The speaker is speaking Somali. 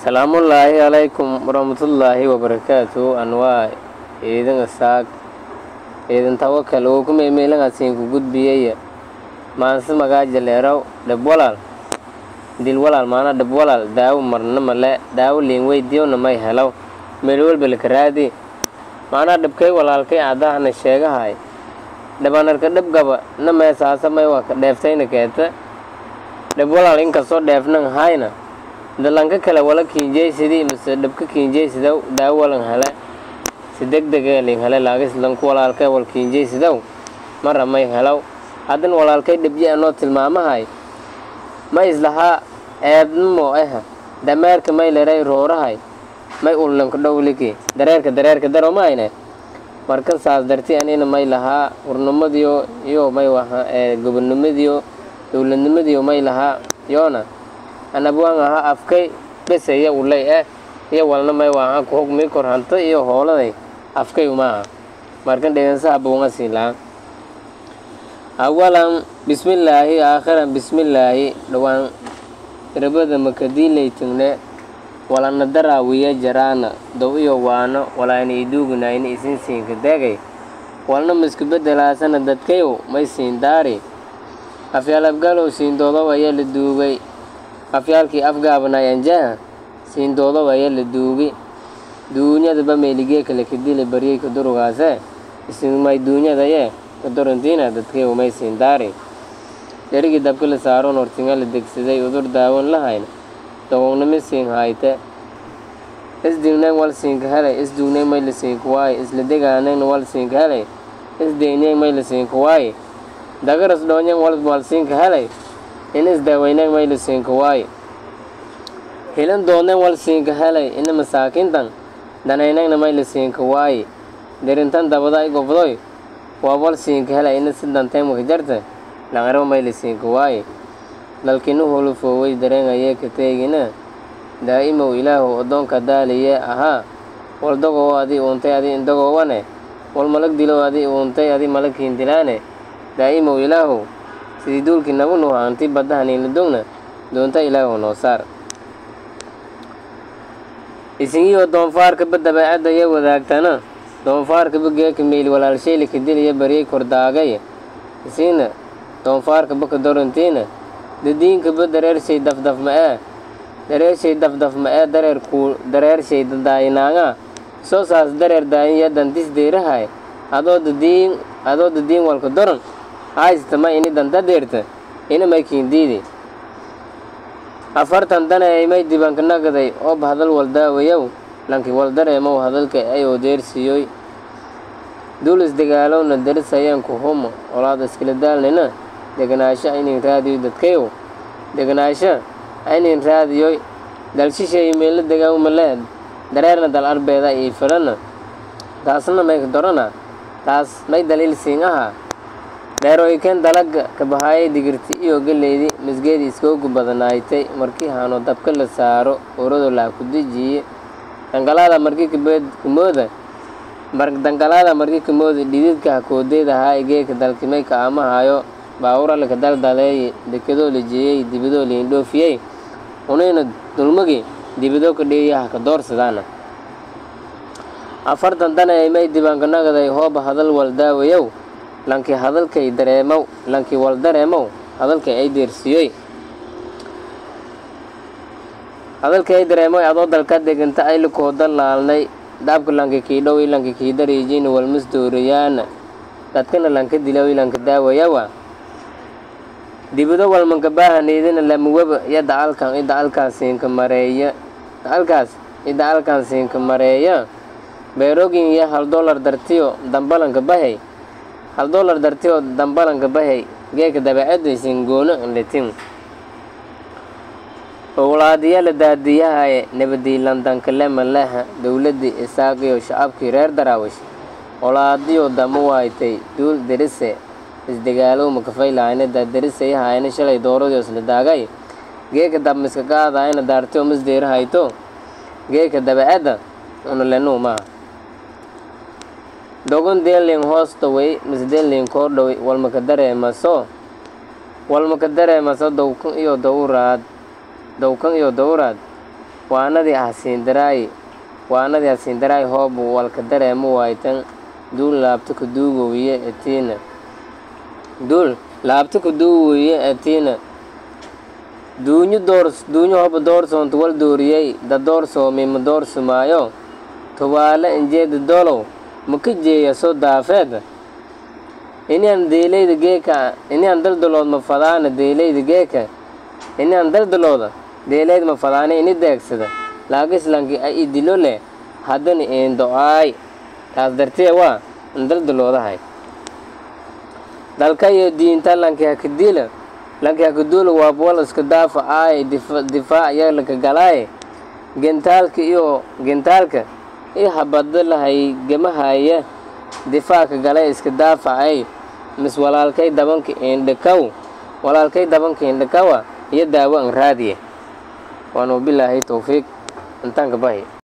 salaamullaahi calaykum waraxmatullaahi wabarakaatu anwaa ciidan isaaq ciidan tawakal oo ku meemeelangasiin ku gudbiyaya maanse magaaja leeraw dhab walaal dil walaal maana dhab walaal daawo marna male daawo liin weydiyowna may helaw meel welbalka raadi maanaa dhabkay walaalkay caddahana sheegahay dhabanarka dhabgaba na meesaasa may waa ka dheeftayna keeta dhab walaal inkastoo dheefnan hayna dalanka kale wala kiinjeysidii mise dhabka kiinjeysidow daawo walan hele si degdega lin hele laagis lanku walaalkay wal kiinjeysidow mara may helaw haddan walaalkay dhabye anoo tilmaamahay ma islahaa eednamo ah dameerka may leray roorahay may ullanka dhowliki dareerka dareerka daromahayne markan saas darti anina may lahaa hurnimadiyo iyo may waha gobonnimadiyo dowladnimadiyo may lahaa yoona anabwaan ahaa afkay besaya ulay eh iyo walna may waaha ku hugmii kor hanto iyo hooladay afkay umaaha markan dhegansaha buunga siin lahaa awalan bismillaahi aakhiran bismillaahi dhowaan rabada makadiilaytigne walana daraawiya jaraana dow iyo waano walaayna iduugunayna isin siinka degay walna misku bedelaasana dadkayow may siin daari afyaalabgalow siindoodow ayaa la duugay afyaalkii afgaabanay anjaha siindoodow ayaa la duugi duunyadaba meeligee kale kadila baryay kadurugaase isinmay duunyadaye kadorantiina dadkayow may siin daari dherigii dabka la saaroon hortinga la degsaday udur daawan lahayna dogownami siin hayte isdingnayn wal siinka helay isduugnayn may la siinka waaye isla degaanayn wal siinka helay isdeynayn may la siinka waaye dagaras dhoonyan wal wal siinka helay in isdaawaynayn may la siinka waaye hilan doodnayn wal siinka helay ina masaakintan danaynayna may la siinka waaye derintan dabada i gobdoy waa wal siinka helay ina si dantaymaka jarta dhaqaraba may la siinka waaye dalkina holufooway dareenayee ka teegina daa'imow ilaahow addoonka daaliye ahaa wal dagow adi uuntay adi indagowane wal malag dilow adi uuntay adi malagkiin dilaane daa'imow ilaahow sidii duulkii nagu nuhaanti baddahaniinla dogna doonta ilaahow noo saar isingiyo doonfaarkaba dabeecadaya wadaagtana doonfaarkaba geeka meyli walaalsheylika diliya baryay kordaagay isiina doonfaarkaba ka dorantiina dadiinkaba dareershay dafdaf ma-ee dareershay dafdaf ma-ee dareer kuu dareershay dadaayinaanga soo saas dareer daayinya dantis deerahay adoo dadiin adoo dadiin walka doran haysata ma ini danta deerta ina may kiindiidi afartan danay may dibanka nagaday oob hadal waldaawayow lanki waldareemow hadalka ay oo deersiiyoy duul isdagaalowna darisayeenku humo olaad iskala daalnina deganaasho aynin raadiyo dadkayow deganaasho aynin raadiyoy dalshisheeyo meelo degaanmale dareerna dal arbeeda ii fidhana taasna may dorana taas may daliil siin ahaa dheerooyken dalaga kabahaayay digirti iyo galeydii misgeedii iskoogu badanaaytay markii haano dabka la saaro orado laa ku dejiye dangalaada markii kabeed kumooda dangalaada markii kamooda dhididka hakoodeeda ahaa geeka dalkimay ka aamahayo baawuralka daldaleey dekedoo la jeeyey dibidoo liindhoofiyey unayna dulmagi dibidoo ka dheeyaha ka doorsadaana afartan dana ay may dibaanka nagaday hooba hadal waldaawayow lankii hadalkay dareemow lankii wal dareemow hadalkay ay deersiiyoy hadalkii ay dareemoy adoo dalka deganta ay lakooda laalnay daabka lanka kiidhow lanka kiidariijina walmas doorayaana dadkana lanka dilow lanka daawayawa dibido walmanka baahaneydina lamuwaba iyo dacalkan i dacalkaas siinka mareeya dacalkaas i dacalkan siinka mareeya beerogin iyo hal dollar dartiyo dambalanka bahay hal dollar dartiyo dambalanka bahay geeka dabeecadaysin goono letin owlaadiya la daadiyahaye nabadiilandanka lema leha dowladii isaaqiyo shacabkii reer daraawish olaadiyo dama waaytay duul derise isdagaalowma kafaylaayna daadarisayahayna shalay dooradios la daagay geeka dabmiska qaadayna daartiyo masdeera hayto geeka dabeecadda una lenuu maaha dogon deelin hoos dhawey misdeelin koo dhawey walmaka dareemaso walmaka dareemaso dowkan iyo dowraad dowkan iyo dowraad waanadii hasiindaraayi waanadii hasiindaraayi hoobu walka dareemo waaytan duul laabta ku duugowiye etiina duul laabta ku duugowiye etiina duunyo doors duunyo hoba doorsoonta wal dooriyey da doorsoomi ma doorsamaayo tubaale injeeda dolow maka jeeya soo daafeed inaan deelayda geeka inaan daldalood ma fadaana deelayda geeka inaan daldalooda deelayd ma fadaana ini deegsada laagislankii ay idilo leh haddana iin do-aay taas dartee waa in daldaloodahay dalka iyo diinta lanki hakadila lanki hakaduula waabwal iska daafa aay difaac yalaka galaaye gentaalka iyo gentaalka iyo habada lahay gamahaya difaaca galay iska daafacay mis walaalkay dabanka indhakaw walaalkay dabanka indhakawa iyo daawo an raadiye waan wabilaahi towfiiq intaanka bahi